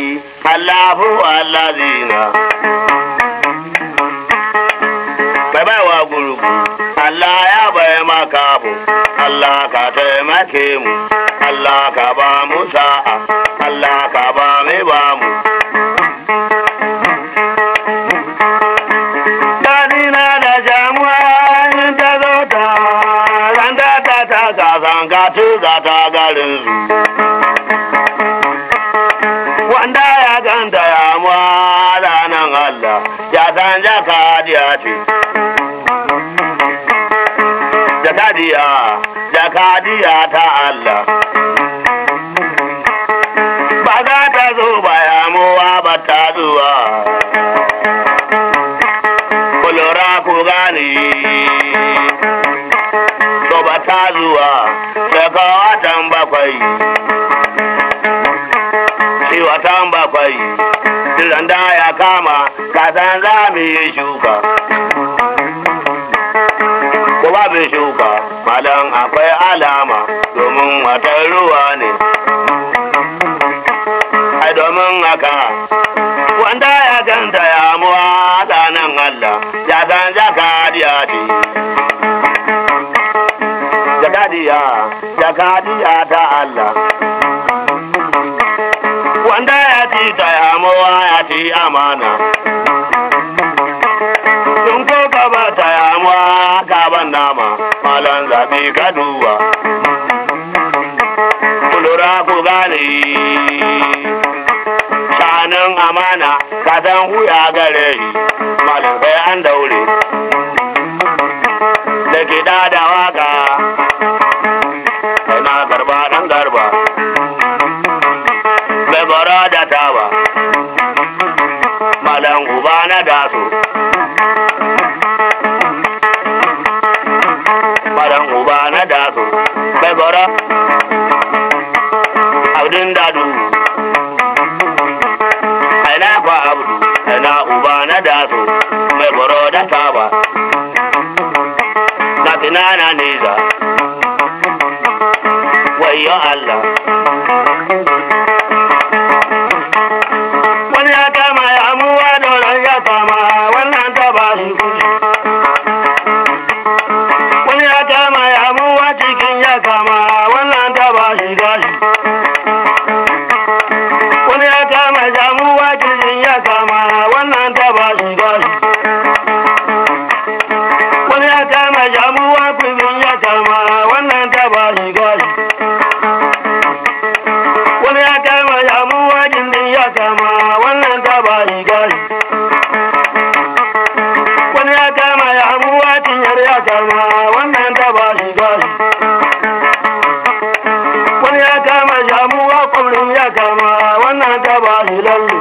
Allahu allazina bai bai wa gurgu Allah ya bai maka bu Allah ka taimake mu Allah ka ba mu sa'a Allah ka ba mu ba mu Dalina da jamuwa in ta zo ta zanta ta ta ta zanga tu ga ta garin su wanda ya ganta ya mwada nan Allah ya san jakadiya ce jakadiya jakadiya ta Allah ba za ta zo ba ya muwa ba ta zuwa kulura ku gani to ba ta zuwa daga watan bakwai shi watan bakwai tiran da ya kama kasan za mu yi shuka ko ba mu shuka malam akwai alama domin watan ruwa ne ai domin haka wanda ya ganta ya muwa nan Allah ya san jakadiya ce jakadiya jakadiya ta Allah wanda ya ci ta ya muwa ya ci amana sun ko gaba ta ya muwa gaban nama malan zaɓe ka duba kulura ku gane shanin amana ka san huya gare shi malam sai an daure da kiɗa da waka na garba ɗan garba mai bara da taba malam uba na daso malam uba na daso mai bara abdin dadu aina kwa abdu aina uba na daso mai bara da taba na tinana neza wayo Allah wani ya kama ya amuwa dole ya kama wannan ta ba shi kuɗi wani ya kama ya amuwa cikin ya kama wannan ta ba shi gashi wani ya kama ya amuwa cikin ya kama wannan ta ba shi gashi wani ya kama ya amuwa cikin ya kama wannan ta ba shi gashi wani ya kama ya amuwa cikin ya kama wannan ta ba shi gashi wani ya kama ya amuwa cinyar ya kama wannan ta ba shi gashi wani ya kama ya amuwa kwamrin ya kama wannan ta ba shi lalle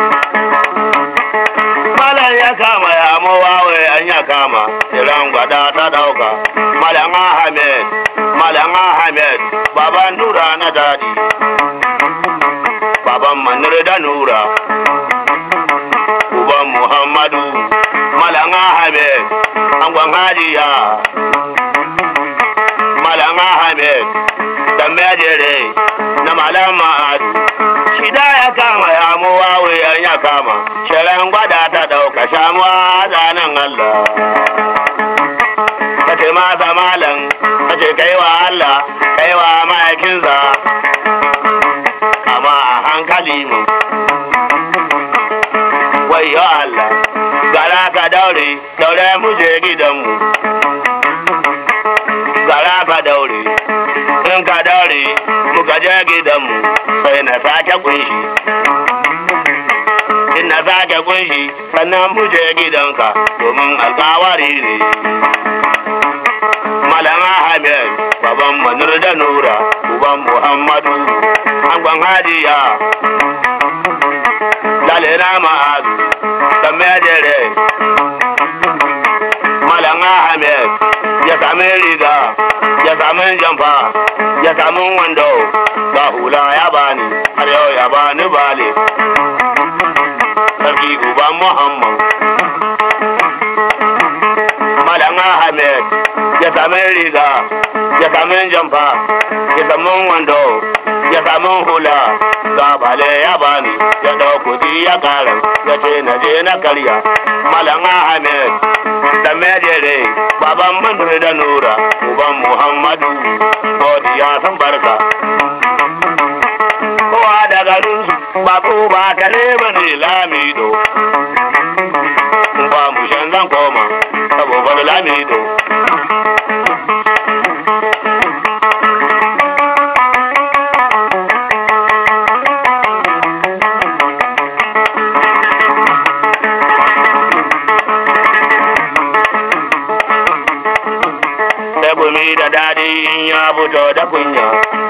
malam ya kama ya amuwa wai an ya kama iran gwada ta dauka malam ahmed malam ahmed baban nura na dadi baban manir da nura uban muhammadu malam ahmed angon hajiya malam ahmed da mejere na malam ma'adu shida ya kama ya muwa wuyan ya kama shirin gwada ta dauka shamuwa zanen allah ka ce masa malam ka ce kaiwa allah kaiwa ma'aikinsa amma a hankali mu wayo Allah gara ka daure daure mu je gidanmu gara ka daure in ka daure muka je gidanmu sai na sake kunshi in na sake kunshi sannan mu je gidanka domin alkawari ne Malam Ahmed, baban Manur da Nura, uban Muhammadu, angon Hadiya, lalena ma'azu, dan mejere. Malam Ahmed, ya sami riga, ya sami jamfa, ya sami wando, ga hula ya bani, har yau ya bani bale. Sarki uban Muhammad. Malam Ahmed, ya sami riga, ya sami jamfa, ya sami wando, ya sami hula, gabale ya bani ya dau kudi ya kara ya ce na je na karya malam ahmed da mejere baban mandur da nura uban muhammadu godiya san barka kowa da garinsu ba ko ba kare ba ne lamido ba mu shan zan koma saboda lamido da gumi da daɗi in ya fito da kunya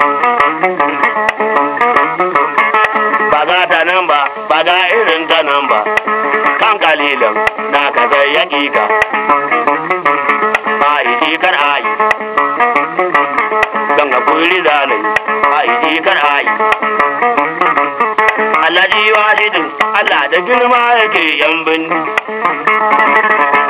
ba ga ta nan ba ba ga irin ta nan ba kan kalilan na ka sai ya ƙiƙa a yi kar a yi don a kuri zalai a yi kar a yi Allah ji wa Allah da girma yake yan binni